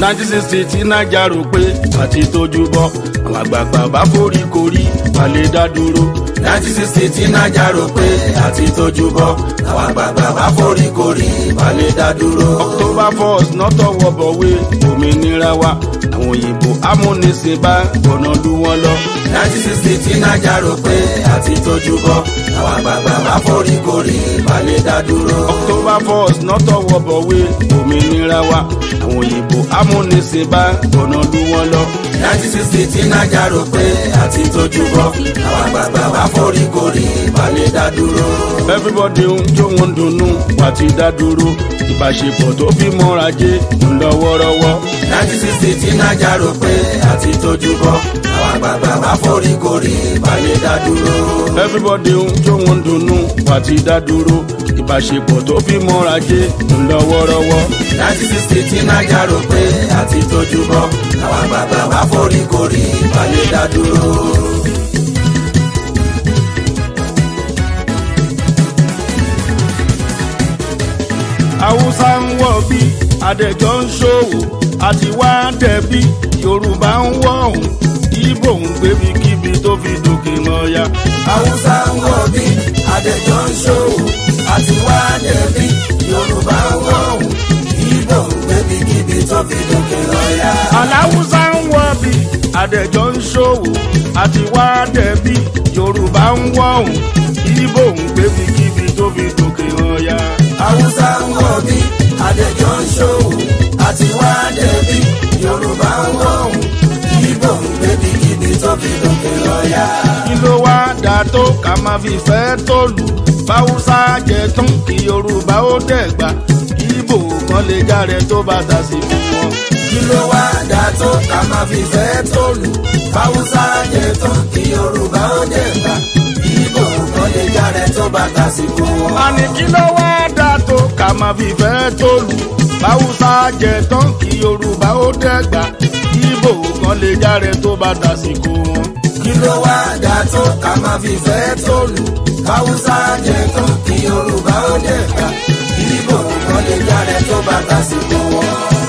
nineteen sixty tí naija rò pé àti tójú bọ́ àwọn àgbààgbà bá forí korí balẹ̀ dá dúró. nineteen sixty tí naija rò pé àti tójú bọ́ àwọn àgbààgbà bá forí korí balẹ̀ dá dúró. october first nọ́tọ̀wọ́ bọ̀wé òmìnira wa àwọn òyìnbó amúnisìn bá gbọ̀nà lù wọ́n lọ. nineteen sixty tí naija rò pé àti tójú bọ́ àwọn àgbààgbà bá forí korí balẹ̀ dá dúró. october first nọ́tọ̀wọ́ bọ̀wé òmìnira wa àwọn òyìnbó amúnisìn bá gbọ̀nà lù wọ́n lọ. nineteen sixty tí naija rò pé àti tójú bọ́ àwọn àgbààgbà bá forí korí balẹ̀ dá dúró. everybody ń jó wọn dunnú wà ti dá dúró ìbáṣepọ̀ tó fi mọ́ra jẹ́ ń lọ wọ́rọ́wọ́. nineteen sixty tí naija rò pé àti tójú bọ́ àwọn àgbààgbà bá forí korí balẹ̀ dá dúró. everybody ń jó wọn dunnú wà ti dá dúró ìbáṣepọ̀ tó fi mọ́ra jẹ́ ń lọ wọ́rọ́wọ́. nineteen sixty tí naija rò pé àti tójú bọ́ àwọn àgbààgbà bá forí korí balẹ̀ dá dúró. haúsá ń wọ̀ bí adẹ́jọ́ ń ṣòwò àti wá dẹ̀bí yorùbá ń wọ̀ ọ̀hún ibo ń gbébi kíbi tó fi dòkè lọ́ya. haúsá ń wọ̀ bí adẹ́jọ́ ń ṣòwò àti wá dẹ̀bí yorùbá ń wọ̀ ọ̀hún ibo ń gbébi kíbi tó fi dòkè lọ́ya. aláwùsá ń wọ̀ bí adẹ́jọ́ ń ṣòwò àti wá dẹ̀bí yorùbá ń wọ̀ ọ̀hún ibo ń gbébi kíbi tó fi dòkè lọ́ya. haúsá ń wọ̀ bí adẹ́jọ́ ń ṣòwò àti wá dẹ̀bí yorùbá ń wọ̀ ọ̀hún ibo ń gbébi kíbi tó fi dòkè lọ́ya. kí ló wá dà tó ká máa fi fẹ́ tó lù báwùsá jẹ tán kí yorùbá ó dẹ̀gbà ibo kan lè járe tó bá ta sí fún wọn. kí ló wá dà tó ká máa fi fẹ́ tó lù báwùsá jẹ tán kí yorùbá ó dẹ̀ gbà ibo kan lè járe tó bá tásìkò wọn. a ní kí ló wá dà tó ká máa fi fẹ́ tó lù báwùsá jẹ tán kí yorùbá ó dẹ̀gbà ibo kan lè járe tó bá ta sí fún wọn. kí ló wá dà tó ká máa fi fẹ́ tó lù báwùsá jẹ tán kí yorùbá ó dẹ̀ gbà ibo kan lè járe tó bá tásìkò wọn.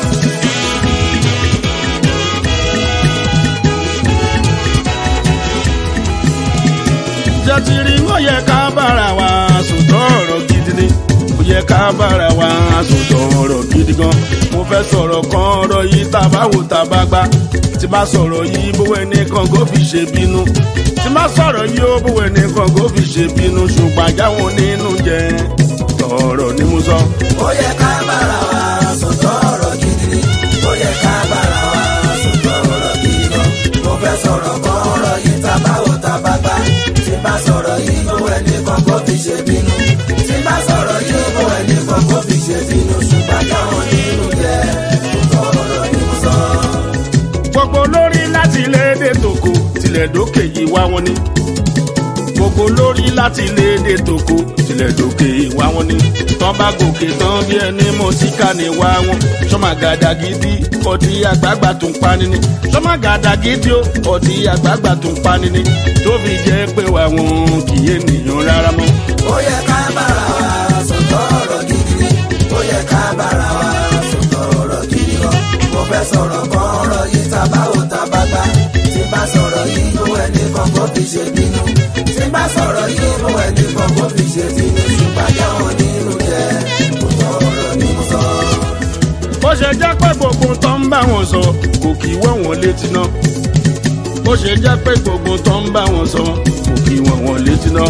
jẹ́ ti rí wọ́n yẹ ká bára wa sòtọ́ ọ̀rọ̀ gidi ni ó yẹ ká bára wa sòtọ́ ọ̀rọ̀ gidi gan mo fẹ́ sọ̀rọ̀ kan ọ̀rọ̀ yìí tá a bá wò tá a bá gbá tí bá sọ̀rọ̀ yìí bówó ẹnìkan kó fi ṣe bínú tí bá sọ̀rọ̀ yìí ó bówó ẹnìkan kó fi ṣe bínú ṣùgbọ́n àjáwọn nínú jẹ ọ̀rọ̀ ni mo sọ. ó yẹ ká bára wa sọ̀tọ̀ ọ̀rọ̀ gidi ni ó yẹ ká bára wa sọ̀tọ̀ ọ̀rọ̀ gidi gan mo fẹ́ sọ̀rọ̀ kan ọ̀rọ̀ yìí tá bá wò tá bá gbá tí bá sọ̀rọ̀ yìí bó ẹni kan kó fi ṣe bínú tí bá sọ̀rọ̀ yìí bó ẹni kan kó fi ṣe bínú ṣùgbọ́n káwọn nínú jẹ́ sọ̀tọ̀ ọ̀rọ̀ ni mo sọ. gbogbo lórí láti ilé èdè tòkó tilẹ̀ dókè yìí wá wọn ni gbogbo lórí láti ilé èdè tòkó tilẹ̀ dókè yìí wá wọn ni tán bá gòkè tán bí ẹni mọ̀ síkà ní wá wọn sọmagàdà gidi ọtí àgbààgbà tó ń pani ni sọmagàdà gidi ó ọtí àgbààgbà tó ń pani ni tóbi jẹ́ pé wà wọn kì í ènìyàn rárá mọ́. ó yẹ ká bára wa sọ̀tọ̀ ọ̀rọ̀ gidi ni ó yẹ ká bára wa sọ̀tọ̀ ọ̀rọ̀ gidi gan mo fẹ́ sọ̀rọ̀ kan ọ̀rọ̀ yìí tá bá wò tá bá gbá tí bá sọ̀rọ̀ yìí bó ẹni kan kó fi ṣe bínú tí bá sọ̀rọ̀ yìí bó ẹni kan kó fi ṣe bínú ṣùgbọ́n jáwọn nínú jẹ́ sọ̀tọ̀ ọ̀rọ̀ ni mo sọ. bó ṣe jẹ́ pé gbogbo tó ń bá wọn sọ kò kì í wọ̀ wọ́n létí náà bó ṣe jẹ́ pé gbogbo tó ń bá wọn sọ kò kì í wọ̀ wọ́n létí náà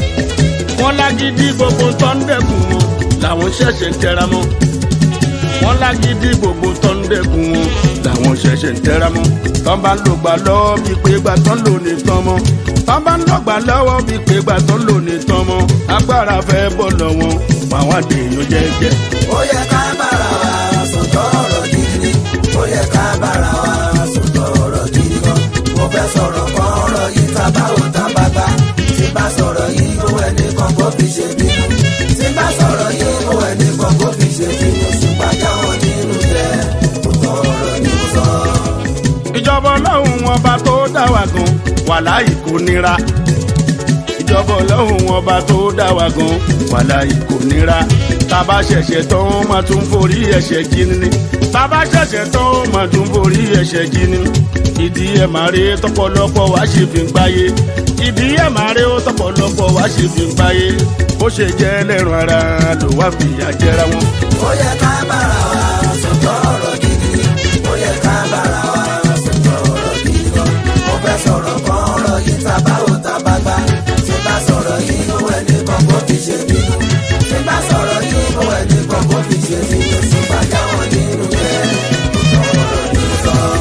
wọ́n lágídí gbogbo tó ń dẹ́kun wọn làwọn ṣẹ̀ṣẹ̀ ń tẹra mọ́ wọ́n lágídí gbogbo tó ń dẹ́kun wọn làwọn ṣẹ̀ṣẹ̀ ń tẹra mọ́ tán bá ń lò gbà lọ́wọ́ bíi pé gbà tán lò ní tán mọ́ tán bá ń lò gbà lọ́wọ́ bíi pé gbà tán lò ní tán mọ́ agbára fẹ́ bọ̀ lọ́wọ́ àwọn àdéhùn jẹ́jẹ́. ó yẹ ká bára wa sọ̀tọ̀ ọ̀rọ̀ gidi ni ó yẹ ká bára wa sọ̀tọ̀ ọ̀rọ̀ gidi gan mo fẹ́ sọ̀rọ̀ kan ọ̀rọ̀ yìí tá bá wò tá bá gbá tí bá sọ̀rọ̀ yìí bó ẹni kan kó fi ṣe bínú tí bá sọ̀rọ̀ yìí bó ẹni kan kó fi ṣe bínú ṣùgbọ́n jáwọn nínú jẹ́ sọ̀tọ̀ ọ̀rọ̀ ni mo sọ. ìjọba ọlọ́run ọba tó dá wa gan wà láì kó nira ṣọ́bọ̀ lọ́hùn ọba tó dá wa gan wàláhì kò nira tábà ṣẹ̀ṣẹ̀ tán ó máa tún forí ẹ̀ṣẹ̀ jí ni tábà ṣẹ̀ṣẹ̀ tán ó máa tún forí ẹ̀ṣẹ̀ jí ni ìdí ẹ̀ máa rí tọpọlọpọ wá ṣe fi ń gbáyé ìdí ẹ̀ máa rí tọpọlọpọ wá ṣe fi ń gbáyé bó ṣe jẹ́ ẹlẹ́ran ara ló wá fìyà jẹra wọn. ó yẹ ká bára wa sọ̀tọ̀ ọ̀rọ̀ gidi ó yẹ ká bára wa sọ̀tọ̀ ọ̀rọ̀ gidi gan mo fẹ́ sọ̀rọ̀ kan ọ̀rọ̀ yìí ta bá ò ta bá gbá tí bá sọ̀rọ̀ yìí inú ẹni kan kó fi ṣe bínú tí bá sọ̀rọ̀ yìí inú ẹni kan kó fi ṣe bínú tí bá jáwọ́ nínú jẹ́ ọ̀rọ̀ gidi gan.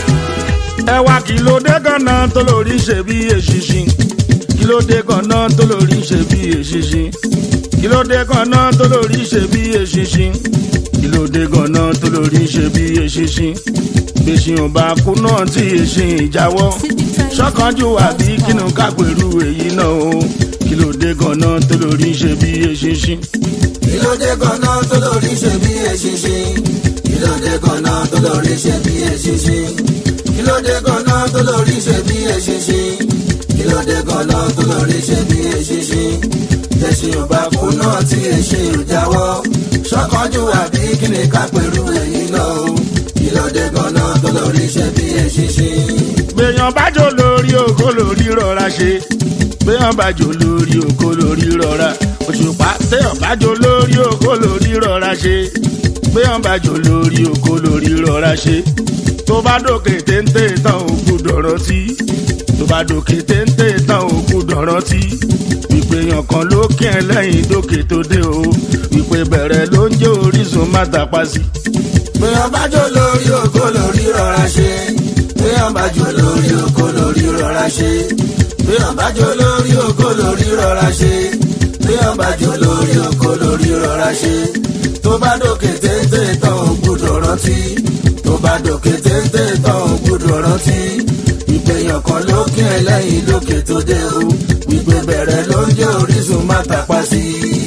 ẹwà kí ló dé ganan tó lórí ṣe bí èṣìṣin kí ló dé ganan tó lórí ṣe bí èṣìṣin kí ló dé ganan tó lórí ṣe bí èṣìṣin kí ló dé ganan tó lórí ṣe bí èṣìṣin gbèsìn ò bá kú náà tí èṣìn ìjáwọ́ ṣọ́kànjú àbí kínú kápẹ̀rú èyí náà o kí ló dé ganan tó lórí ṣe bí èṣìṣin. Ìlódé ganan tó lórí ṣe bí eṣinṣin. Ìlódé ganan tó lórí ṣe bí eṣinṣin. Ìlódé ganan tó lórí ṣe bí eṣinṣin. Ìlódé ganan tó lórí ṣe bí eṣinṣin. Ẹṣin ò bá kú náà tí ẹṣin ò jáwọ́. Ṣọ́kànjú àbí kí ni ká pẹ̀lú èyí náà o. Ìlódé ganan tó lórí ṣe bí eṣinṣin. gbèyàn bájò lórí òkò lórí rọra ṣe gbèyàn bájò lórí òkò lórí rọra òṣùpá téèyàn bájò lórí òkò lórí rọra ṣe gbèyàn bájò lórí òkò lórí rọra ṣe tó bá dòkè téńté tán òkú dọ̀rọ̀ tí tó bá dòkè téńté tán òkú dọ̀rọ̀ tí ìpèyàn kan ló kí ẹ lẹ́yìn dókè tó dé o ìpè bẹ̀rẹ̀ ló ń jẹ́ orísun má tàpá sí. Béèyàn bá jó lórí oko lórí rọra ṣe. Béèyàn bá jó lórí oko lórí rọra ṣe. Béèyàn bá jó lórí oko lórí rọra ṣe. Béèyàn bá jó lórí oko lórí rọra ṣe. Tó bá dòkè téńté tán ò gbúdọ̀ rántí. Tó bá dòkè téńté tán ò gbúdọ̀ rántí. Ìpèyàn kan ló kí ẹ lẹ́yìn lókè tó dé o. Ìpè bẹ̀rẹ̀ ló ń jẹ́ orísun má tàpá sí i.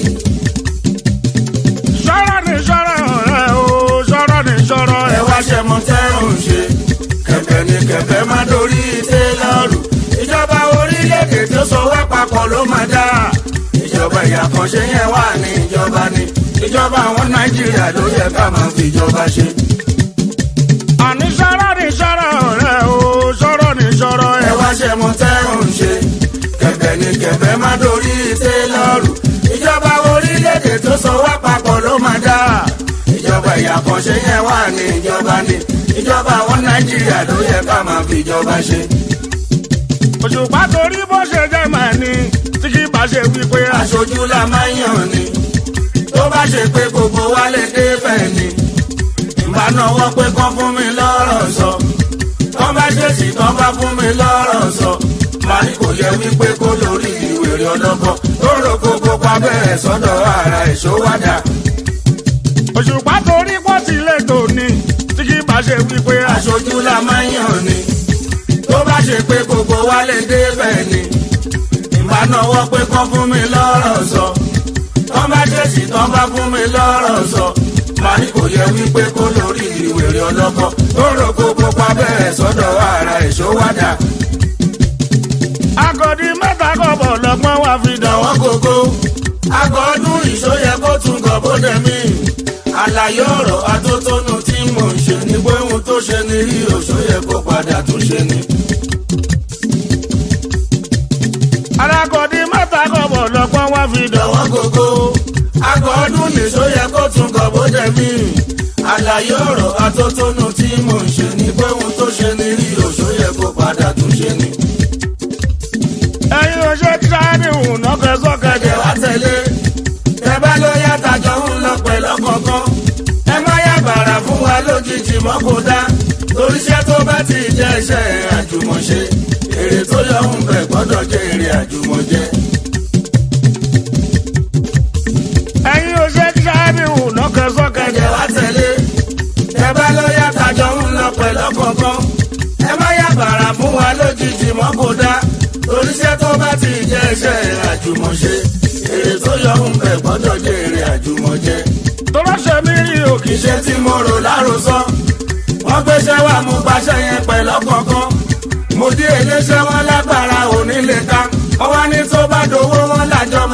sọ̀rọ̀ ni sọ̀rọ̀ rẹ̀ o sọ̀rọ̀ ni sọ̀rọ̀ ẹ ẹ̀ wá ṣe mọ tẹ́rùn ṣe kẹ̀kẹ́ ni kẹ̀kẹ́ má dorí tẹ́lọ̀rù ìjọba orílẹ̀-èdè tó so wá papọ̀ ló máa dá ìjọba ìyàkànṣe yẹn wà ní ìjọba ni ìjọba àwọn nàìjíríà ló yẹ ká máa fi ìjọba ṣe. àní sọ̀rọ̀ ni sọ̀rọ̀ rẹ̀ o sọ̀rọ̀ ni sọ̀rọ̀ ẹ ẹ̀ wá ṣe mọ tẹ́rùn ṣe kẹ̀kẹ́ ni kẹ̀kẹ́ má dorí tẹ́lọ̀rù ìjọba orílẹ̀-èdè tó so wá papọ̀ ló máa dá ìjọba ìyàkànṣe yẹn wà ní ìjọba ni ìjọba àwọn nàìjíríà ló yẹ ká máa fi ìjọba ṣe. òṣùpá torí bó ṣe jẹ́ màá ní tí kì í bá ṣe wípé aṣojú la máa ń yàn ni tó bá ṣe pé gbogbo wa lè dé bẹ́ẹ̀ ni ìbá náwó pé kán fún mi lọ́rọ̀ sọ tán bá ṣèṣì tán bá fún mi lọ́rọ̀ sọ màá ní kò yẹ wípé kó lórí ìwèrè ọlọ́gbọ́n tó rò gbogbo pa bẹ́ẹ̀ sọ́dọ̀ ara ẹ̀ṣọ́ wádà òṣùpá torí bó ti lè tò ní tí kì í bá ṣe wípé aṣojú la máa ń yàn ni tó bá ṣe pé gbogbo wa lè dé bẹ́ẹ̀ ni ìbá náwó pé kán fún mi lọ́rọ̀ sọ tán bá ṣèṣì tán bá fún mi lọ́rọ̀ sọ màá ní kò yẹ wípé kó lórí ìwèrè ọlọ́kọ tó rò gbogbo pa bẹ́ẹ̀ sọ́dọ̀ ara ẹ̀ṣọ́ wádà agọ̀dí mẹ́ta kọ̀bọ̀ lọ́gbọ́n wá fi dàn wọ́n. àwọn gógó àgọ́ ọdún ìṣóyẹ kó tún gọ̀ bóde mi àlàyé ọ̀rọ̀ atótónu tí mò ń ṣe ní pé ohun tó ṣe ní rí òṣóyẹ kó padà tún ṣe ni. alágọ̀dí mẹ́ta kọ̀bọ̀ lọ́gbọ́n wá fi dàn wọ́n. àwọn gógó àgọ́ ọdún ìṣóyẹ kó tún gọ̀ bóde mi àlàyé ọ̀rọ̀ atótónu tí mò ń ṣe ní pé ohun tó ṣe ní rí òṣóyẹ kó padà tún ṣe ni. ẹ̀yin ò ṣe tíráàdì hùn nọ́kẹ́ sọ́kẹ́ ẹ̀jẹ̀ wá tẹ̀lé ẹ bá ló yàtà jọ ń lọ pẹ̀lú kọ̀ọ̀kan ẹ má yà bàrà fún wa lójijì mọ́ kó dá torí iṣẹ́ tó bá ti jẹ́ iṣẹ́ àjùmọ̀ṣe èrè tó yọ ń bẹ̀ gbọ́dọ̀ jẹ́ èrè àjùmọ̀jẹ́. ẹ̀yin ò ṣe tíráàdì hùn nọ́kẹ́ sọ́kẹ́ ẹ̀jẹ̀ wá tẹ̀lé ẹ bá ló yàtà jọ ń lọ pẹ̀lú kọ̀ọ̀kan ẹ má yà bàrà fún wa lójijì mọ́ kó dá torí iṣẹ́ tó bá ti jẹ́ iṣẹ́ àjùmọ̀ṣe èrè tó yọ ń bẹ̀ gbọ́dọ̀ jẹ́ èrè àjùmọ̀jẹ́. tọ́lá ṣe mí rí òkè iṣẹ́ tí mo rò lárosọ. wọ́n gbéṣẹ́ wá mú paṣẹ yẹn pẹ̀lú ọ̀kọ̀ọ̀kan. mo dé iléeṣẹ́ wọn lágbára onílé ká. wọ́n wá ní tó bá do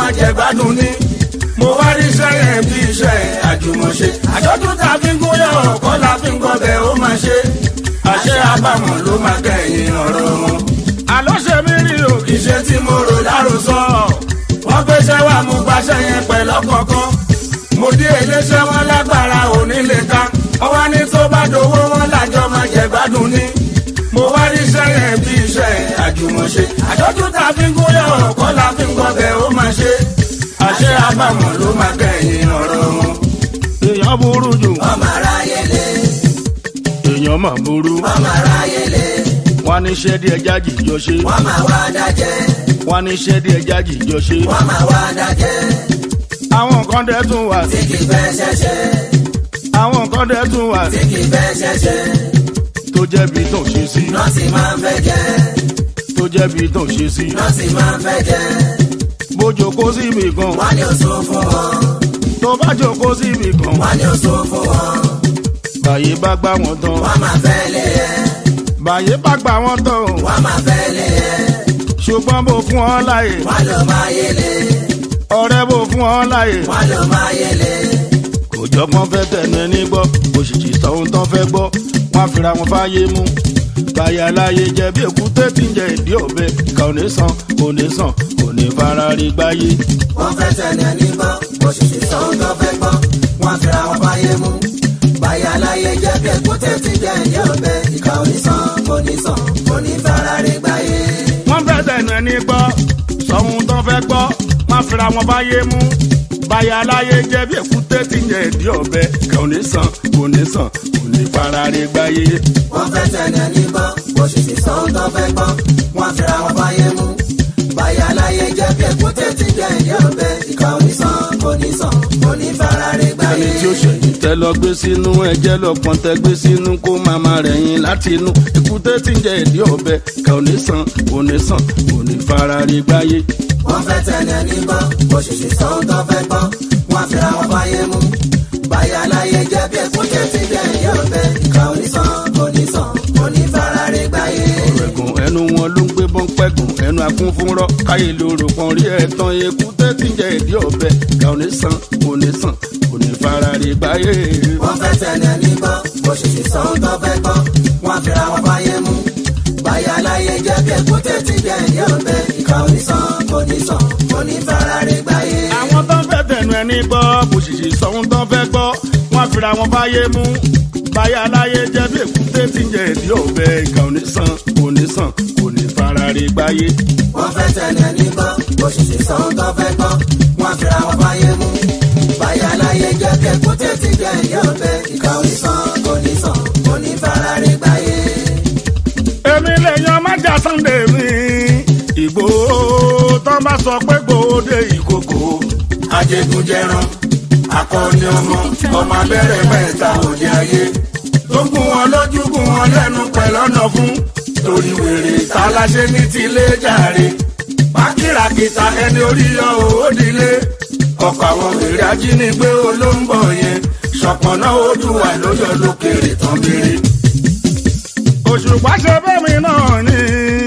máa jẹ gbádùn ní. mo wá rí iṣẹ́ yẹn bí iṣẹ́ àjùmọ̀ṣe. àjọ̀dún tá a fi ń gúnyán ọ̀kọ́ la fi ń gọbẹ̀ ó máa ṣe. àṣẹ àbámọ̀ ló máa kẹ́yìn ọ̀rọ̀ wọn. àlọ́ ṣe mí rí o kì í iṣẹ́ tí mo rò láròsọ. wọ́n gbéṣẹ́ wá mo gbaṣẹ́ yẹn pẹ̀lú ọ̀kọ̀ọ̀kan. mo dé iléeṣẹ́ wọn lágbára òní lè ka. ọwọ́ ní tó bá dowó wọn lájọ máa jẹ gbádùn ní. mo wá rí iṣẹ́ yẹn bí iṣẹ́ àjùmọ̀ṣe. àjọ̀dún tá a fi ń gúnyán ọ̀kọ́ la fi ń gọbẹ̀ ó máa ṣe. àṣẹ àbámọ̀ ló máa kẹ́yìn ọ̀rọ̀ wọn. èèyàn burú jù ọmọ aráyé lé èèyàn mà burú ọmọ aráyé lé wọn ní iṣẹ́ díẹ̀ jájì jọ ṣe wọ́n máa wá dájẹ́ wọn ní iṣẹ́ díẹ̀ jájì jọ ṣe wọ́n máa wá dájẹ́ àwọn nǹkan dẹ̀ tún wà tí kì í fẹ́ ṣẹ̀ṣẹ̀ àwọn nǹkan dẹ̀ tún wà tí kì í fẹ́ ṣẹ̀ṣẹ̀ tó jẹ́bi tó ṣe sí nọ́ọ̀sì máa ń fẹ́ jẹ́ tó jẹ́bi tó ṣe sí nọ́ọ̀sì máa ń fẹ́ jẹ́ bójó kó síbi kan wọ́n ní oṣù fún wọn tó bá jókòó síbi kan wọ́n ní oṣù fún wọn báyé bá gbá wọn tán wọ́n máa fẹ́ lé ẹ báyé bá gbá wọn tán wọ́n máa fẹ́ lé ẹ ṣùgbọ́n bó fún ọ láyè wọ́n ló máa yẹlé ọ̀rẹ́ bó fún ọ láyè wọ́n ló máa yẹlé kò jọgbọ́n fẹ́ tẹ̀nu ẹni gbọ́ òṣìṣì sọ ohun tán fẹ́ gbọ́ wọ́n á fira wọn fáyé mú báyà láyé jẹ bí èkúté tí ń jẹ ìdí ọ̀bẹ kà ò ní sàn kò ní sàn kò ní fara rí gbáyé. wọ́n fẹ́ tẹ̀lé ní gbọ́ òṣìṣẹ́ sọ́hún tó fẹ́ gbọ́ wọ́n fira wọn fáyé mú báyà láyé jẹ́ bí èkúté ti jẹ́ ìdí ọ̀bẹ ìkà onísàn onísàn onífarare gbáyé. wọ́n fẹ́ tẹ̀nu ẹni gbọ́ sọ ohun tán fẹ́ gbọ́ wọ́n á fira wọn fáyé mú báyà láyé jẹ bí èkúté tí ń jẹ ìdí ọ̀bẹ kà ò ní sàn kò ní sàn kò ní fara rí gbáyé. wọ́n fẹ́ tẹ̀lé ní gbọ́ òṣìṣẹ́ sọ́hún tó fẹ́ gbọ́ wọ́n fira wọn fáyé mú báyà láyé jẹ́ bí èkúté ti jẹ́ ìdí ọ̀bẹ ìkà onísàn onísàn onífarare gbáyé. ẹni tí ó ṣẹ̀yìn tẹ́ lọ gbé sínú ẹ̀jẹ̀ lọ́pọ̀n tẹ́ gbé sínú kó màmá rẹ̀ yín láti inú èkúté tí ń jẹ ìdí ọ̀bẹ kà ò ní sàn kò ní sàn kò ní fara rí gbáyé. wọ́n fẹ́ tẹ̀lé ní gbọ́ òṣìṣẹ́ sọ́hún tó fẹ́ gbọ́ wọ́n fira wọn fáyé mú báyà láyé jẹ́ bí èkúté ti jẹ́ ìdí ọ̀bẹ ìkà onísàn onísàn onífarare gbáyé. ẹ̀gùn ẹnu wọn ló ń gbé bọ́n pẹ́gùn ẹnu akún fún rọ́ káyé lóru kan rí ẹ̀tàn èkúté tí ń jẹ ìdí ọ̀bẹ kà ò ní sàn kò ní sàn kò ní fara rí gbáyé. wọ́n fẹ́ tẹ̀lé ní gbọ́ òṣìṣẹ́ sọ́hún tó fẹ́ gbọ́ wọ́n fira wọn fáyé mú báyà láyé jẹ́ bí èkúté ti jẹ́ ìdí ọ̀bẹ ìkà onísàn onísàn onífarare gbáyé. àwọn tó ń fẹ́ tẹ̀nu ẹni gbọ́ kò sì sì sọ ohun tó ń fẹ́ gbọ́ wọ́n fira wọn fáyé mú báyà láyé jẹ́ bí èkúté tí ń jẹ ìdí ọ̀bẹ kà ò ní sàn kò ní sàn kò ní fara rí gbáyé. wọ́n fẹ́ tẹ̀lé ní gbọ́ òṣìṣẹ́ sọ́hún tó fẹ́ gbọ́ wọ́n fira wọn fáyé mú báyà láyé jẹ́ bí èkúté ti jẹ́ ìdí ọ̀bẹ ìkà onísàn onísàn onífarare gbáyé. èmi lèèyàn má jà sunday mi ìgbòho tó bá sọ pé gbòde ìkòkò ajégunjẹran akọni ọmọ ọmọ abẹ́rẹ́ mẹ́ta òde ayé tó gún wọn lójú gún wọn lẹ́nu pẹ̀lú ọ̀nà fún torí wèrè táláṣẹ ní tilé jàre pákìràkìtà ẹni orí yọ òódìlé ọkọ̀ àwọn wèrè ajínigbé olóńgbò yẹn ṣọ̀pọ̀nà odùwà lóyọ lókèrè tán bèrè. òṣùpá ṣe bẹ́mi náà ni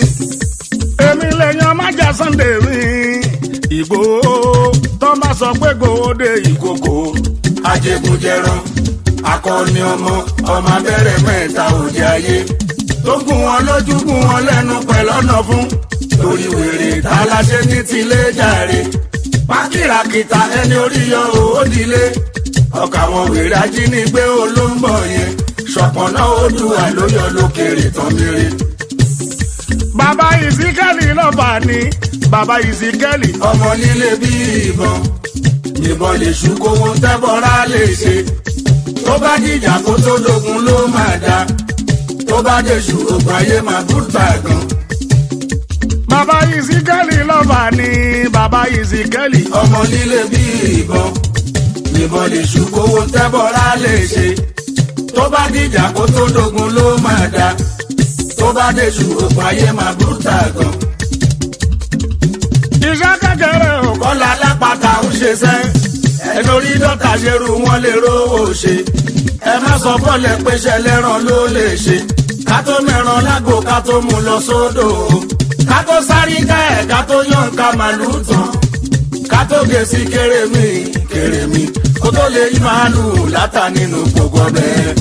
èmi lèèyàn má jà sunday mi ìgbòho tó bá sọ pé gbòde ìkòkò ajégunjẹran akọni ọmọ ọmọ abẹ́rẹ́ mẹ́ta òde ayé tó gún wọn lójú gún wọn lẹ́nu pẹ̀lú ọ̀nà fún torí wèrè táláṣẹ ní tilé jàre pákìràkìtà ẹni orí yọ òódìlé ọkà àwọn wèrè ajínigbé olóńgbò yẹn ṣọpọnà odùwà ló yọ lókèrè tán mèrè. bàbá ìsíkẹ́lì lọ́ba ni bàbá ìsíkẹ́lì ọmọ nílé bí ìbọn ìbọn lè ṣú kówó tẹ́bọ̀rá lè ṣe tó bá dìjà kó tó dogun ló máa dá tó bá dèṣù ògùn ayé máa bùtà gan. bàbá ìsíkẹ́lì lọ́ba ni bàbá ìsíkẹ́lì ọmọ nílé bí ìbọn ìbọn lè ṣú kówó tẹ́bọ̀rá lè ṣe tó bá dìjà kó tó dogun ló máa dá tó bá dèṣù ògùn ayé máa bùtà gan. iṣẹ́ kékeré ò kọ́ kọ́lá alápàtà ń ṣe sẹ́ ẹni orí dọ́tà ṣerú wọn lè rówó ṣe ẹ má sọ bọ́ọ̀lẹ̀ péṣẹ lẹ́ràn ló lè ṣe ká tó mẹ́ràn lágbo ká tó mú lọ sódò ká tó sáré ká ẹ̀ ká tó yàn ká màlúù tán ká tó gé sí kérémi kérémi kó tó lè yí màálù látà nínú gbogbo ọbẹ̀.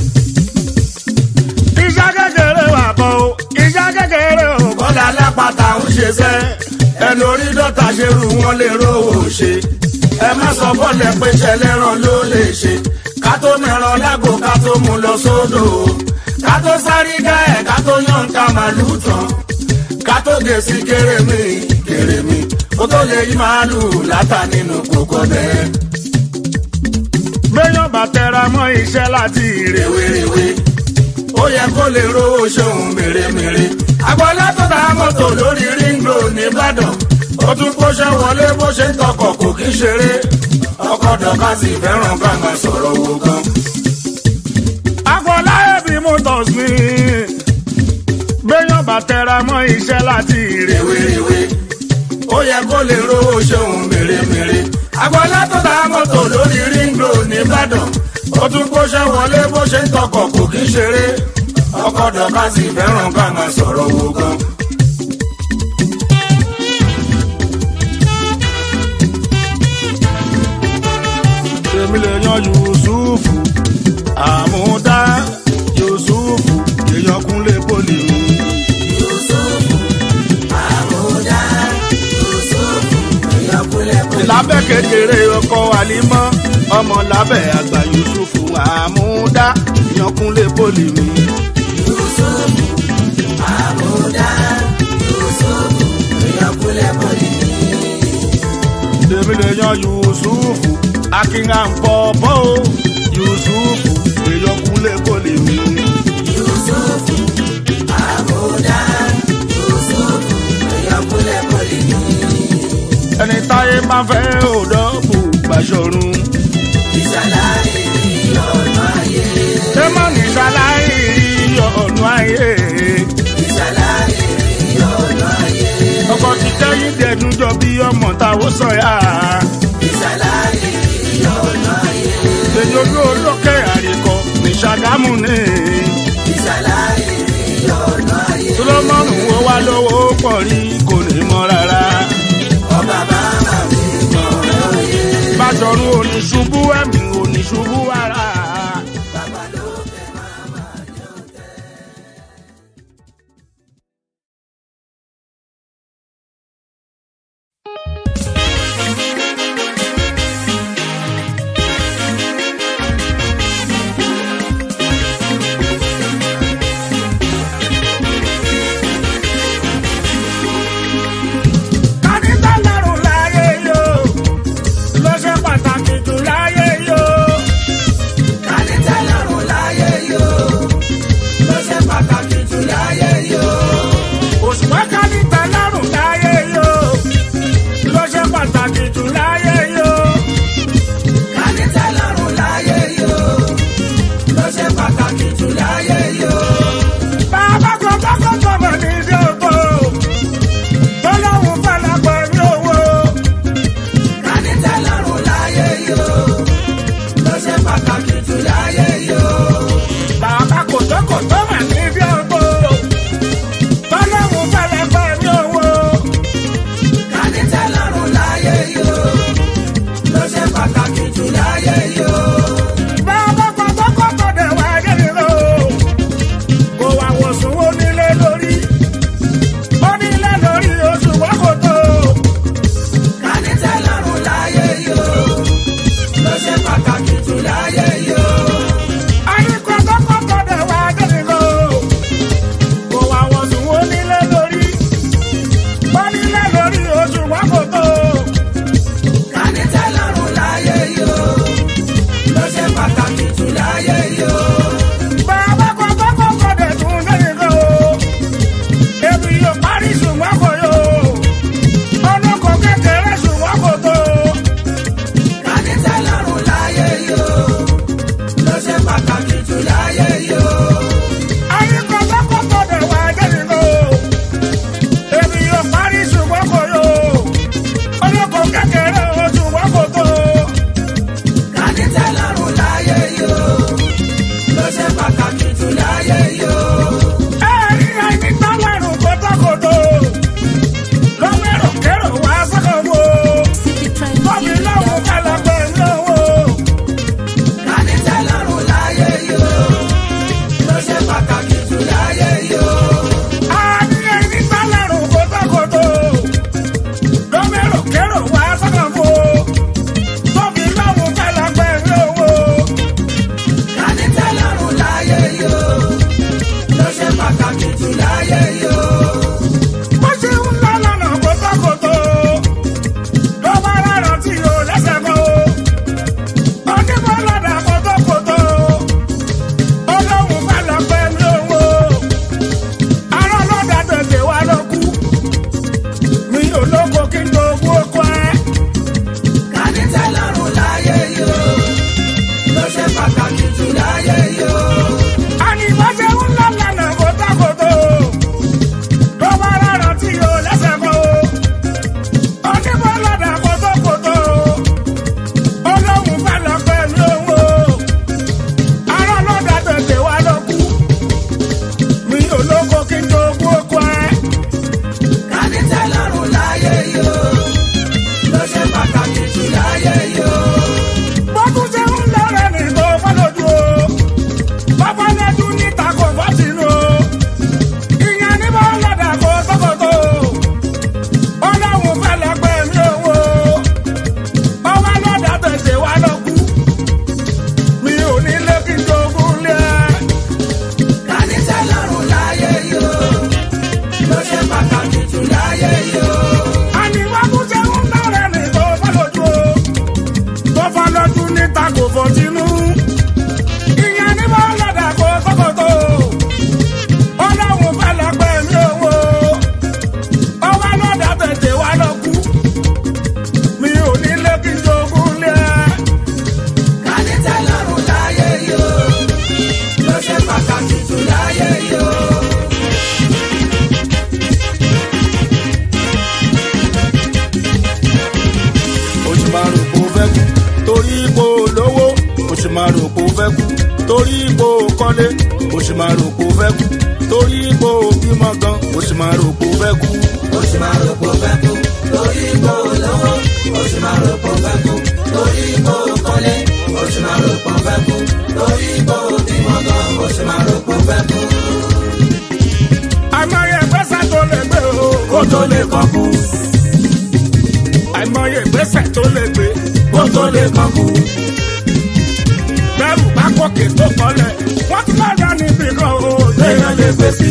iṣẹ́ kékeré wà kọ́ o iṣẹ́ kékeré o. kọ́lá lápáta ń ṣe sẹ́ ẹnu orí dọ́ta ṣe rú wọn lè rówó ṣe ẹ má sọ bọ́ọ̀lù pé ṣẹlẹ́ràn ló lè ṣe ká tó mẹ́ràn lágbo ká tó mú lọ sódò ká tó sáré dá ẹ̀ ká tó yàn ká màlúù tán ká tó gé sí kérémi kérémi kó tó lè yí màálù látà nínú kókó bẹ́ẹ̀. béèyàn bá tẹra mọ́ iṣẹ́ láti rèwerèwe ó yẹ kó lè rówó ṣòun mèremère. àgbọ̀lá tó ta mọ́tò lórí ring road nìbàdàn ó tún kóṣẹ́ wọlé bó ṣe ń tọkọ̀ kò kí ṣeré ọkọ̀ dọ̀ka sì fẹ́ràn ká máa sọ̀rọ̀ owó gan. àgbọ̀lá ẹ̀bí motors mi béèyàn bá tẹra mọ́ iṣẹ́ láti rèwerèwe ó yẹ kó lè rówó ṣòun mèremère. àgbọ̀lá tó ta mọ́tò lórí ring road nìbàdàn ó tún kóṣẹ́ wọlé bó ṣe ń tọkọ̀ kò kí ṣeré ọkọ̀ dọ̀ka sì fẹ́ràn ká máa sọ̀rọ̀ owó gan. èmi lè yan yusufu àmúdá yusufu èèyàn kúnlé poli o. yusufu àmúdá yusufu èèyàn kúnlẹ̀ kúnlẹ̀. lábẹ́ kékeré ọkọ̀ àlímọ́ ọmọ lábẹ́ àgbà yusufu àmúdá èèyàn kúnlé poli mi. yusufu àmúdá yusufu èèyàn kúnlẹ̀ kúnlẹ̀. èmi lè yan yusufu akínhànpọ̀pọ̀ o yusufu èèyàn kúnlé poli mi. yusufu àmúdá yusufu èèyàn kúnlẹ̀ kúnlẹ̀. ẹni táyé máa fẹ́ òdọ́bù gbàṣọrun. ìṣàlàyé ọ̀nà ayé ṣé má ní ṣaláì ọ̀nà ayé. ìṣàlàyé ọ̀nà ayé ọkọ̀ ti kẹ́yìn dẹ̀dún jọ bí ọmọ táwọn sọ̀yà. ìṣàlàyé ọ̀nà ayé èyí ojú olókè àríkọ ní ṣàgámù ní. ìṣàlàyé ọ̀nà ayé sọlọ́mọ́nù wo wá lówó pọ̀ rí kò ní mọ́ rárá. ọba bàbá mi mọ̀ lóye bàṣọ̀run oníṣubú ẹ̀mí oníṣubú ara. bàbá lókè máma yóò tẹ̀. kánítà lọ́rùn láyé yó ló ṣe pàtàkì jù láyé yó. kánítà lọ́rùn láyé yó ló ṣe pàtàkì jù láyé yó. òṣùpá kánítà lọ́rùn láyé yó ló ṣe pàtàkì jù láyé yó. kánítà lọ́rùn láyé yó ló ṣe pàtàkì jù láyé yó. bàbá kan bá kọ́kọ́ bọ̀ ní ilé oko tó lóun fẹ́lẹ́ pẹ̀lú owó. kánítà lọ́rùn láyé yó ló ṣe pàtàkì jù láyé yó. bàbá kòtókòtó mà ní ilé oko tó lóun fẹ́lẹ́ pẹ̀lú owó. kánítà lọ́rùn láyé yó ló ṣe pàtàkì jù láyé yó. bàbá kòtókòtó dẹ̀ wá dé nílò kó wá wòsùn ó nílé lórí ó nílé lórí oṣù wákòtó. kánítà lọ́rùn láyé yó ló ṣe pàtàkì jù láyé yó. àyíkọ́ kòtókòtó dẹ̀ wá dé nílò kó wá wòsùn ó nílé lórí ó nílé lórí oṣù wákòtó. kánítà lọ́rùn láyé yó ló ṣe pàtàkì jù láyé yó. bàbá kòtókòtó dẹ̀ tún dé nílò ebi yóò parí ṣùgbọ́n kò yó ọdún kò kékeré ṣùgbọ́n kò tó. kánítà lọ́rùn láyé yó ló ṣe pàtàkì jù láyé yó. àyíkọ́ kòtókòtó dẹ̀ wá dé nílò ebi yóò parí ṣùgbọ́n kò yó ọdún kò kékeré ṣùgbọ́n kò tó. kánítà lọ́rùn láyé yó ló ṣe pàtàkì jù láyé yó. ẹ̀rí ẹni tó lẹ́rù kòtókòtó ló mẹ́rọ̀ kérò wá sọ́kọ̀ wo. ipò kọ́lé o sì máa rò kó fẹ́ kú torí ipò bímọ gan o sì máa rò kó fẹ́ kú. ó sì máa rò pé ó fẹ́ kú lórí ipò olówó ó sì máa rò pé ó fẹ́ kú lórí ipò kọ́lé ó sì máa rò pé ó fẹ́ kú lórí ipò bímọ gan ó sì máa rò pé ó fẹ́ kú. àìmọye ìgbésẹ̀ tó lè gbé o kó tó lè kọ́ kú àìmọye ìgbésẹ̀ tó lè gbé kó tó lè kọ́ kú bẹ́rù bá kókè tó kọ́lẹ̀ wọ́n ti lọ́dọ̀ níbi kan o téèyàn lè gbé sí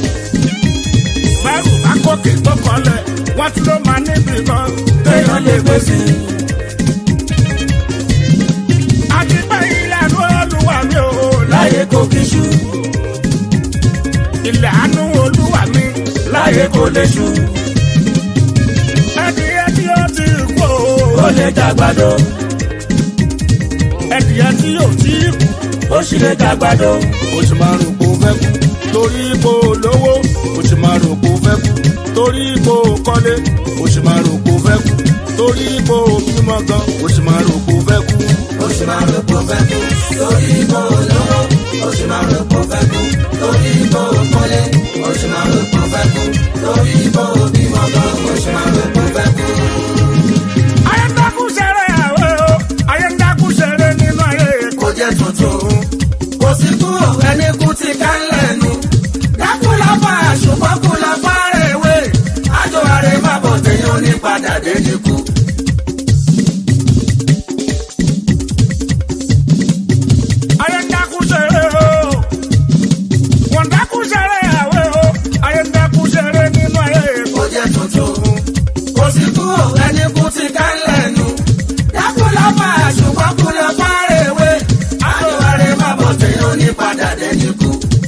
bẹ́rù bá kókè tó kọ́lẹ̀ wọ́n ti ló máa níbi kan téèyàn lè gbé sí àti pé ilẹ̀ àánú olúwa mi ò láyé kò kí ṣú ilẹ̀ àánú olúwa mi láyé kò lè ṣú ẹdìyẹ tí ó ti kú ó lè jàgbàdo ẹdìyẹ tí ó ti kú ó sì lè jàgbàdo o sì máa rò kó fẹ́ kú torí ipò lówó o sì máa rò kó fẹ́ kú torí ipò kọ́lé o sì máa rò kó fẹ́ kú torí ipò bímọ gan o sì máa rò kó fẹ́ kú. ó sì máa rò pé ó fẹ́ kú lórí ipò olówó ó sì máa rò pé ó fẹ́ kú lórí ipò kọ́lé ó sì máa rò pé ó fẹ́ kú lórí ipò bímọ gan ó sì máa rò pé ó fẹ́ kú. ayé ń dákú ṣeré àwẹ̀ o ayé ń dákú ṣeré nínú ayé kò jẹ́ tuntun kò sí kú ẹni kú ti ká lẹ́nu dákúláfà ṣùgbọ́n kúláfà rẹ̀ wé àjọ àrẹ má bọ̀ téèyàn ní padà dé ní kú. ayé ń dákú ṣeré o wọ́n dákú ṣeré àwẹ̀ o ayé ń dákú ṣeré nínú ayé kò jẹ́ tuntun kò sí kú ẹni kú ti ká lẹ́nu dákúláfà ṣùgbọ́n kúláfà rẹ̀ wé àjọ àrẹ má bọ̀ téèyàn ní padà dé ní kú.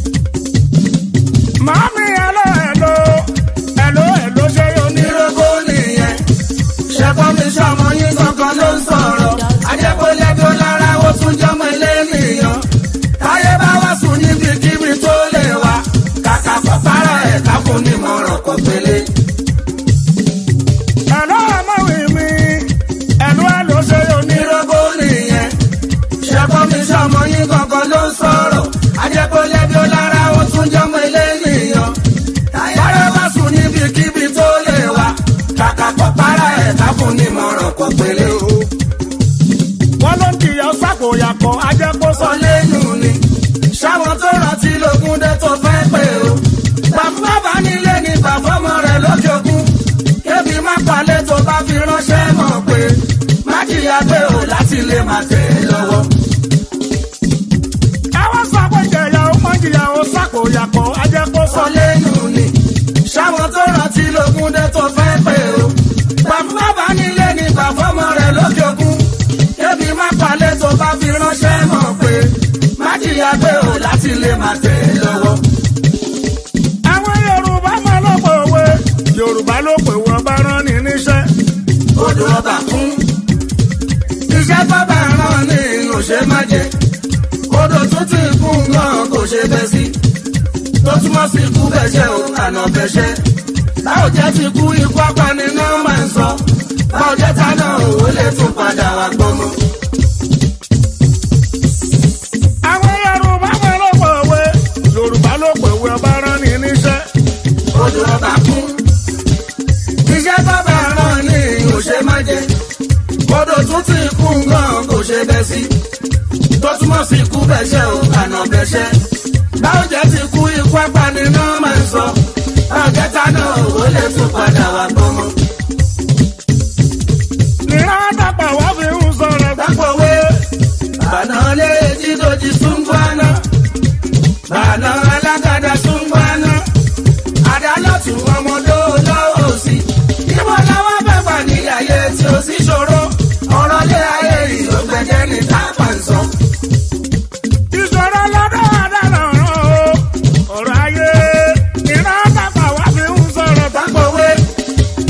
màámi ẹlò ẹlò ẹlò ẹlò ṣe yóò ní. ìrókò nìyẹn ṣẹ́kọ́ mi ṣọmọ yín gangan ló ń sọ̀rọ̀ ajẹ́kọ̀lẹ́ bí ó lára ó tún jọmọ ilé nìyàn táyé bá wá sùn níbikíbi tó lè wá kàkà pàpàrà ẹ̀ káfún nímọ̀ràn kò pélé. ẹlò ọmọwé mi ẹlò ẹlò ṣe yóò ní. ìrókò nìyẹn ṣẹ́kọ́ mi ṣọmọ yín gangan ló ń sọ̀rọ̀ ajẹ́kọ̀lẹ́ bí ó lára ó tún jọmọ ilé nìyàn táyé bá sùn níbikíbi tó lè wá kàkà pàpàrà ẹ̀ káfún nímọ̀ràn kò pélé. wọ́n ló ń jìyà sákòyàkọ̀ ajẹ́kó sọ. sọ lẹ́nu ni ṣáwọn tó rántí lógún dé tó fẹ́ pé o bàbá bá nílé ní bàbọ́mọ rẹ̀ lókè òkun kébi má palẹ̀ tó bá fi ránṣẹ́ mọ̀ pé má jìyà pé o láti lè má tẹ̀ ẹ́ lọ́wọ́. àwọn sọ pé jẹ̀yà ó mọ̀ jìyà ó sákòyàkọ̀ ajẹ́kó sọ. sọ lẹ́nu ni ṣáwọn tó rántí lógún dé tó fẹ́ pé o bàbá bá nílé ní bàbọ́mọ rẹ̀ lókè òkun kébi má palẹ̀ tó bá fi ránṣẹ́ mọ̀ pé má jìyà pé o láti lè má tẹ̀ ẹ́ lọ́wọ́. àwọn yorùbá máa ló pè wé yorùbá ló pè wọ́n bá rán ni níṣẹ́. odò ọba kún. iṣẹ́ bábà rán ní òṣè má jẹ. odò tún ti kún gan kò ṣe bẹ́ sí. tó túmọ̀ sí ikú bẹ́ṣẹ́ o àná bẹ́ṣẹ́. báwo jẹ́ ti kú ikú apani náà máa ń sọ. báwo jẹ́ ta náà ò lè tún padà wá gbọ́mọ. àwọn yorùbá máa ló pè wé yorùbá ló pè wé bá rán ni níṣẹ́. odò ọba kún. iṣẹ́ bábà rán ní òṣè má jẹ. odò tún ti kún gan kò ṣe bẹ́ sí. tó túmọ̀ sí ikú bẹ́ṣẹ́ o àná bẹ́ṣẹ́. báwo jẹ́ ti kú ikú apani náà máa ń sọ. báwo jẹ́ ta náà ò lè tún padà wá gbọ́mọ. nìran àtàpà wá fi ń sọ̀rọ̀ Dápòwé bàná lé jídòjì súngbọ́nà. Bàná alágàdá súngbọ́nà. Àdálọ́tù ọmọdé lọ́wọ́ òsì. Ìwọ làwọn bẹ̀gbà ní ayé tí ó sì ṣòro. Ọ̀rọ̀ lé ayé ìlògbẹ̀jẹ̀ ní tápà ń sọ. ìṣòro lọ́dọ̀ àdàlọ́ rán o ọ̀rọ̀ ayé nìran àtàpà wá fi ń sọ̀rọ̀ Dápòwé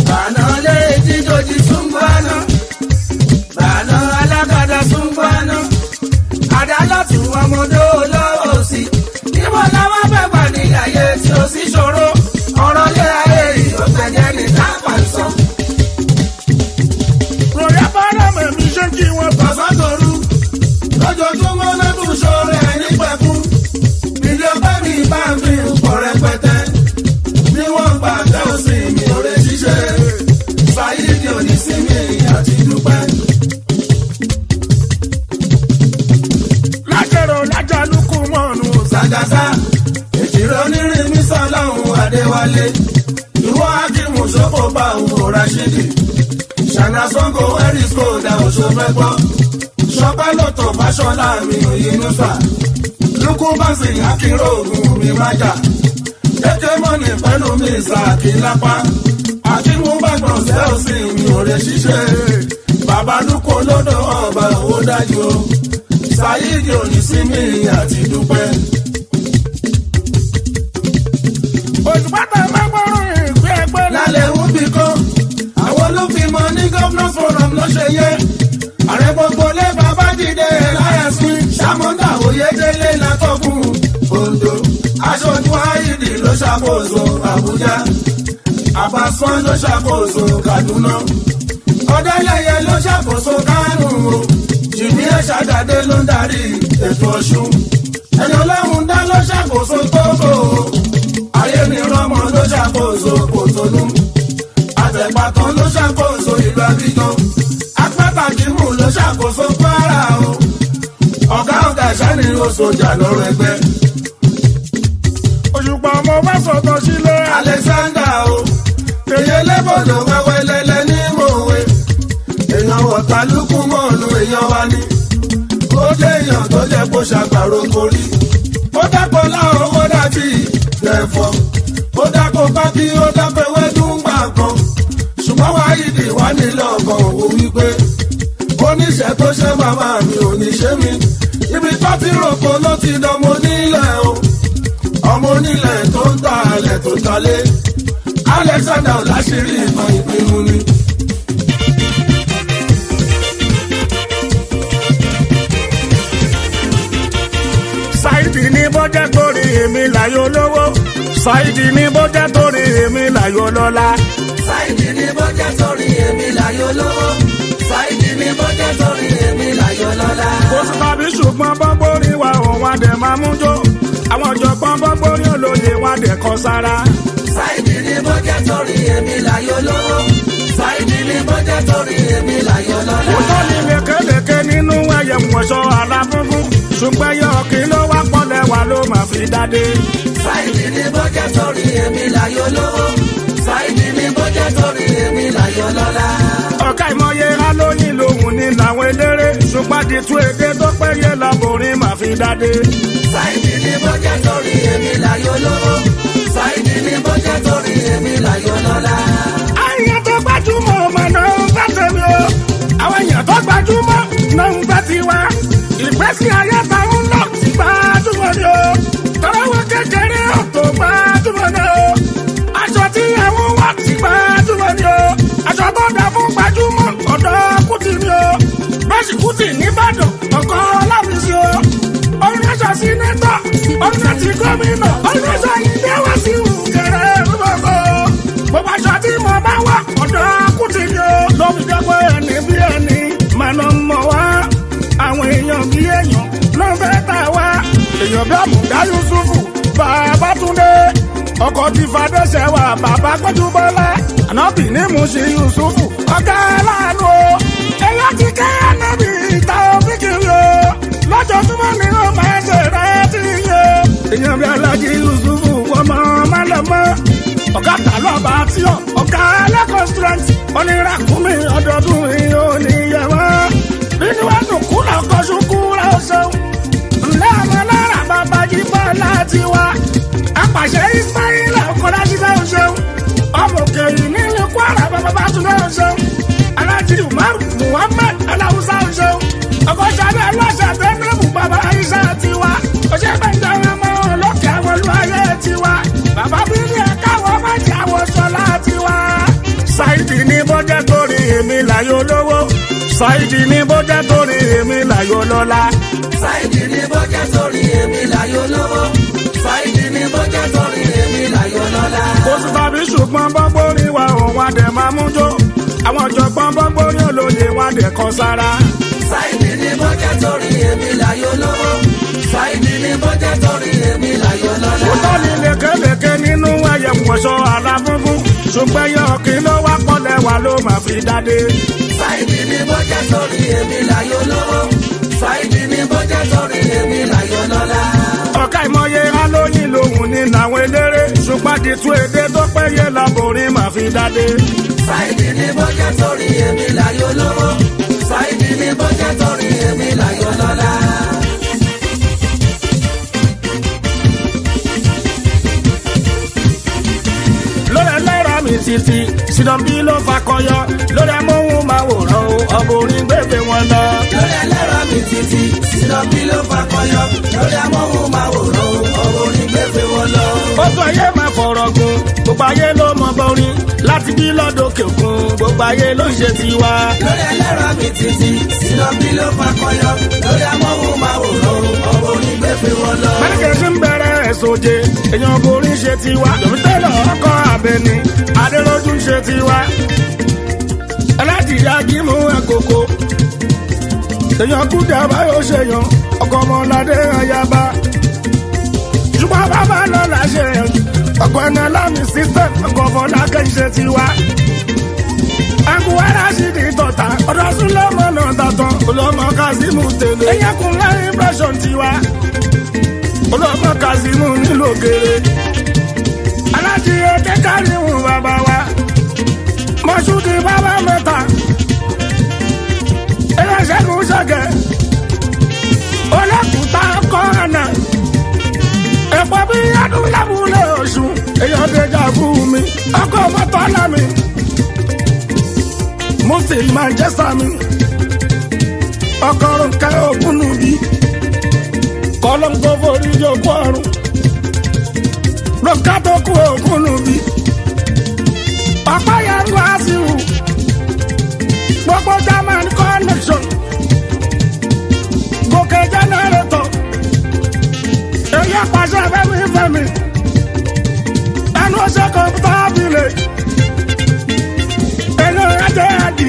adéwálé ìwọ akímù sọ́kò bá òun rashidi ṣànà sango erisco dá oṣù mẹ́gbọ́ ṣọpẹ́ lọ́tọ̀ fáṣọlá mi òyìnbá lukú bánsì akínró ògùn mi májà kéké mọ́nì pẹ̀lú mi ìsàkí lápá akínmú bàgbọ̀n sẹ́ọ̀sì mi ò rẹ̀ ṣiṣẹ́ bàbá lukú lọ́dọ̀ ọba owó dájú o ṣáyídì òní sí mi àti dúpẹ́. òṣùpátá máa gbọ́rùn ìgbé ẹgbẹ́ náà. lálẹ́ ń bí kan àwọn ló fi mọ ní governors forum ló ṣe yẹ ààrẹ gbogbo lé bàbá dìde láyàsín sàmúndà oyèdélé látọkùn ondo aṣojú àìdì ló ṣàkóso àbújá àbàsán ló ṣàkóso kaduna ọdẹlẹyẹ ló ṣàkóso kánò o jìnnì ẹṣàdàdé ló ń darí ètò ọṣun ẹni ọlọ́run dá ló ṣàkóso tóbò ayé mi rọmọ ló ṣàkóso kòtónú àtẹ̀pàtàn ló ṣàkóso ìlú abidjan apátàkìmù ló ṣàkóso kwara o ọ̀gá ọ̀gá ìṣáni oṣoojà lọ́rọ̀ ẹgbẹ́ òṣùpá ọmọ bá sọ̀tọ̀ sílé. alexander o èyí lẹ́bọ̀dọ̀ wẹ́wẹ́ lẹ́lẹ́ ní mòwe èèyàn wọ̀tálùkù mọ́ọ̀nù èèyàn wa ni ó jẹ́ èèyàn tó jẹ́ kó ṣàgbàro korí ó dápọ̀ láwọn ó dàbí ẹ̀fọ́ ó dápọ̀ pákí ó dápọ̀ ewédú ńgbà kan ṣùgbọ́n wáyídì wá nílò ọkàn òwò wípé oníṣẹ́ tó ṣe màmá mi ò ní ṣe mí ibi tó ti rògbò ló ti dánmọ nílẹ̀ o ọmọ onílẹ̀ tó ń ta alẹ̀ tó talé alexander ọ̀làṣírí ìmọ̀ ìpinnu ni. ṣáìdì ní bọ́jẹ́ torí èmi láyò lówó ṣáìdì ní bọ́jẹ́ torí èmi láyò lọ́lá. sáìdì ní bọ́jẹ́ sórí èmi láyò lówó sáìdì ní bọ́jẹ́ sórí èmi láyò lọ́la. kò sí tàbí ṣùgbọ́n bọ́gbórí wa òun adẹ̀ máa mú jó àwọn ọ̀jọ̀gbọ́n bọ́gbórí olóye wọn adẹ̀ kọ sára. sáìdì ní bọ́jẹ́ sórí èmi láyò lówó sáìdì ní bọ́jẹ́ sórí èmi láyò lọ́la. òótọ́ ni lékelèké nínú ẹyẹ wọ̀ṣọ́ aláfúnfún ṣùgbọ́n ẹyẹ ọ̀kì ló wá pọ̀lẹ̀ wà ló máa fi dáde. sáìdì ní bọ́jẹ́ sórí èmi láyò lówó sáìdì ní bọ́jẹ́ sórí èmi láyò lọ́la. ọ̀ka ìmọ̀ye alóyin lòun ní làwọn eléré ṣùgbọ́n àdìtú èdè tó péye lọ́bùnrin máa fi dáde. sáìdì ní bọ́jẹ́ sórí èmi láyò lówó sáìdì ní bọ́jẹ́ sórí èmi láyò lọ́la. àyàn tó gbajúmọ̀ ọmọ náà ń fẹ́ tẹ̀mí o àwọn èèyàn tó gbajúmọ̀ náà ń fẹ́ tiwa ìgbésí ayé táwọn lọ sí gbajúmọ̀ ni o tọ́lọ́wọ́ kékeré ò tó gbajúmọ̀ ni o aṣọ tí àwọn wà sí gbajúmọ̀ ni o aṣọ tó dà fún gbajúmọ̀ ọ̀dọ́ kùtì ni o bẹ́sì kùtì nìbàdàn ọkọ̀ láfíìsì o ọ̀run aṣọ sínétọ̀ ọ̀run àti gómìnà ọ̀run aṣọ ìdẹ́wà sí ìwúkẹrẹ gbogbo gbogbo aṣọ tí mo bá wà ọ̀dọ́ kùtì ni o lóbi jẹ́ pé ẹni bí ẹni máa lọ mọ̀ wá àwọn èèyàn bí èèyàn ló ń fẹ́ tà wá èèyàn bí àmùdá yusufu bàbá túndé ọkọ̀ ti fàdéṣẹ́ wà bàbá gbẹ́jú bọ́lá ànábì ní mùsí yusufu ọ̀gá aláàánú o ẹ̀yà ti kẹ́ ànábì ìta òfìkiri o lọ́jọ́júmọ́ ni ó máa ṣe rẹ́ ti yẹ èèyàn bí alájí yusufu ọmọ málẹ̀mọ́ ọ̀gá tàlọ́ba tí ọ̀ ọ̀gá ẹlẹ́kọ̀ọ́ strength oníràkúnmí ọdọọdún yìí ò ní yẹ wọ́n nínú ẹnu kúlọ̀ kọ́sùkú rẹ̀ ó ṣeun ńlẹ́ ọmọ náírà bàbá jí bọ́ láti wá apàṣẹ ismaila ọkọlá ṣiṣẹ́ ó ṣeun ọmọ òkè yìí nílùú kwara bàbá bá tún lẹ́ ó ṣeun alájí umar muhammed aláwùsá ó ṣeun ọkọ̀ sábẹ́ aláṣà tẹ́lẹ̀mù bàbá aisha tiwa ọṣẹ́ gbẹ̀ngà ọmọ olókè àwọn olúwayé tiwa bàbá bíbí ẹ̀ka àwọn májì àwọn sọlá tiwa. ṣáìdì ní bọ́jẹ́ torí èmi láyò lówó ṣáìdì ní bọ́jẹ́ torí èmi láyò lọ́lá. sáìdì ní bọ́jẹ́ sórí èmi láyò lówó sáìdì ní bọ́jẹ́ sórí èmi láyò lọ́la. kò sí tàbí ṣùgbọ́n bọ́gbórí wa òun adẹ̀ máa mú jó àwọn ọ̀jọ̀gbọ́n bọ́gbórí olóye wa dẹ̀ kọ sára. sáìdì ní bọ́jẹ́ sórí èmi láyò lówó sáìdì ní bọ́jẹ́ sórí èmi láyò lọ́la. òótọ́ ni lékelèké nínú ẹyẹ wọ̀ṣọ́ aláfúnfún ṣùgbọ́n ẹyẹ ọ̀kìn ló wá pọ̀lẹ̀ wà ló máa fi dáde. sáìdì ní bọ́jẹ́ sórí èmi láyò lówó sáìdì ní bọ́jẹ́ sórí èmi láyò lọ́la. ọ̀ka ìmọ̀ye alóyin lòun ní làwọn eléré ṣùgbọ́n àdìtú èdè tó péye laborin máa fi dáde. Sáìdì ní bọ́jẹ́ torí èmi láyò lówó. Sáìdì ní bọ́jẹ́ torí èmi láyò lọ́lá. lórí ẹlẹ́ra mi títí sinambi ló fakọyọ lórí amóhùnmáwòrán o ọbùnrin gbèbè wọn lọ. Lórí ẹlẹ́rọ mi títí, sílọ́bí ló fakọyọ. Lórí amóhùnmáwòrán, ọ̀rọ̀ onígbèfé wọn lọ. ó tó ayé máa fọ̀rọ̀ gun gbogbo ayé ló mọ bọ́rin láti bí lọ́dọ̀kẹ̀ òkun gbogbo ayé ló ń ṣe tiwa. Lórí ẹlẹ́rọ mi títí, sílọ́bí ló fakọyọ. Lórí amóhùnmáwòrán, ọ̀rọ̀ onígbèfé wọn lọ. mẹ́rìnkẹ́ sí ń bẹ̀rẹ̀ ẹ̀sọ́jẹ́ èèyàn borin ṣe tiwa lòun tẹ́lọ̀ ọkọ̀ abẹni adéròjú ń ṣe tiwa. aládìyá gímù ẹ̀kọ́kọ́ èèyàn kúdà báyọ̀ ṣèyàn ọkọ̀ ọmọládé ayaba ṣùgbọ́n bàbá lọ́la ṣe ọkọ̀ ẹ̀nà lámì system ọkọ̀ fọlákẹ́ ń ṣe tiwa. Aguwara sì di tọ̀tà, ọ̀dọ̀ Súlọ́mọ náà tàtàn, olọ́mọ Kazeem tèlé. Ẹ̀yẹ́ kun láyé impression tiwa olóòmọ kazeemu nílò gèrè alájíyé kékàríhùn bàbá wa mọṣúdì bàbá mẹ́ta ẹlẹṣẹgun ṣẹgẹ olókùúta kọ́ọ̀nà ẹ̀pọ̀ bí adúlábùlé oṣù èèyàn déjà fún mi ọkọ̀ mọ́tò lámì mufti manchester mi ọkọ̀ ronke ògúnnùbí kọlọ́ńkó forí yòókù ọ̀run lọ́ka tó kú òkúnnù bí ọ̀pá yẹn wá sí wù gbogbo german connection gòkè jẹnẹrétọ̀ èyí àpàṣẹ fẹmi fẹmi ẹnu ọṣẹ kọmpútà village èyí ẹjẹ ẹdì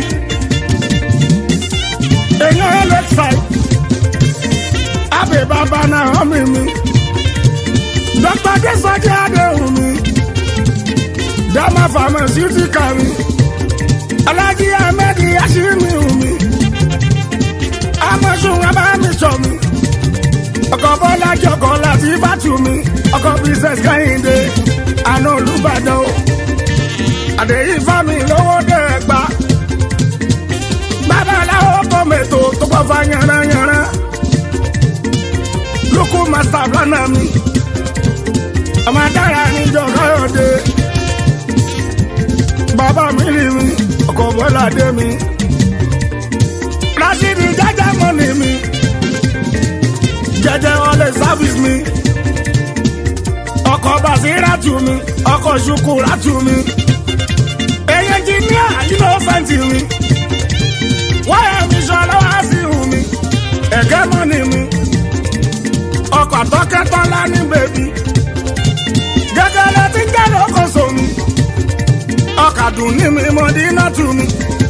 èyí ẹlẹsàì abe baba na ọmọ mi dr desoji adehun mi dama pharmaceutical mi alhaji ahmed yashimi mi amosun abamisọ mi ọkọ bọlá jọkọ láti bàtú mi ọkọ princess kehinde àná olùbàdàn o àdéhìí fámi lówó dẹ́gbà babaláwo kọ́mẹ̀tò tó kọ́ fa yànnayànna lóko master planner mi ọmọ adára níjọ káyọ̀dé bàbá mi rí mi ọkọ̀ bọ́lá dé mi rásìdì jẹ́jẹ́ mọ́nì mi jẹ́jẹ́ ọlẹ̀ service mi ọkọ̀ basiratu mi ọkọ̀ ṣukuratu mi èyí engineer innocent mi wáyà mi sọ lọ́wọ́ sí mi ẹ̀gẹ́ mọ́nì mi ọkọ̀ tọ́kẹ́tọ́lá ní bèbí. gẹ́gẹ́lẹ́ tí ń jẹ́ lókòso mi. ọkà dùn ní mi mọ̀dínà tù mí.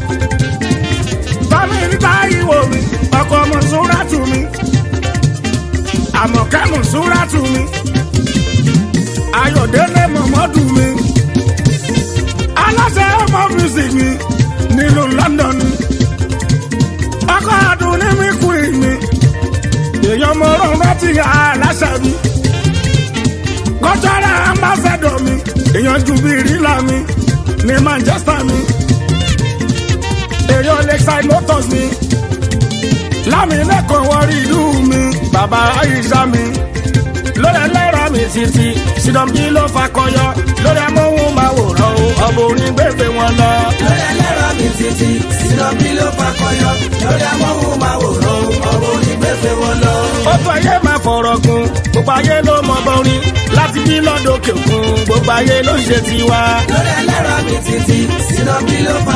bámi níta ìwò mi ọkọ̀ mọ̀súrà tù mí. àmọ̀kẹ́ mọ̀súrà tù mí. ayọ̀délé mọ̀mọ́dù mi. aláṣẹ ọmọ music mi nílùú London. ọkọ̀ àdùn ní mi kúrì mi èèyàn mọ ọrùn láti aláṣẹ mi kọjọra ambassador mi èèyàn ju bí rílà mi ní Manchester mi èèyàn lakeside motors mi lámìlẹ́kọ̀ọ́ wọrí ìlú mi bàbá Aisha mi lórí ẹlẹ́ra mi títí sídọ̀bí ló fakọyọ lórí amóhùnmáwòrán o ọmọ orin gbèbè wọn lọ. Lórí ẹlẹ́rọ mi títí, sílọ́bí ló fakọyọ. Lórí amóhùnmáwòrán, ọ̀rọ̀ onígbèfé wọn lọ. ó tó ayé máa fọ̀rọ̀ gun gbogbo ayé ló mọ bọ́rin láti bí lọ́dọ̀kẹ̀ òkun gbogbo ayé ló ń ṣe tiwa. Lórí ẹlẹ́rọ mi títí, sílọ́bí ló fakọyọ.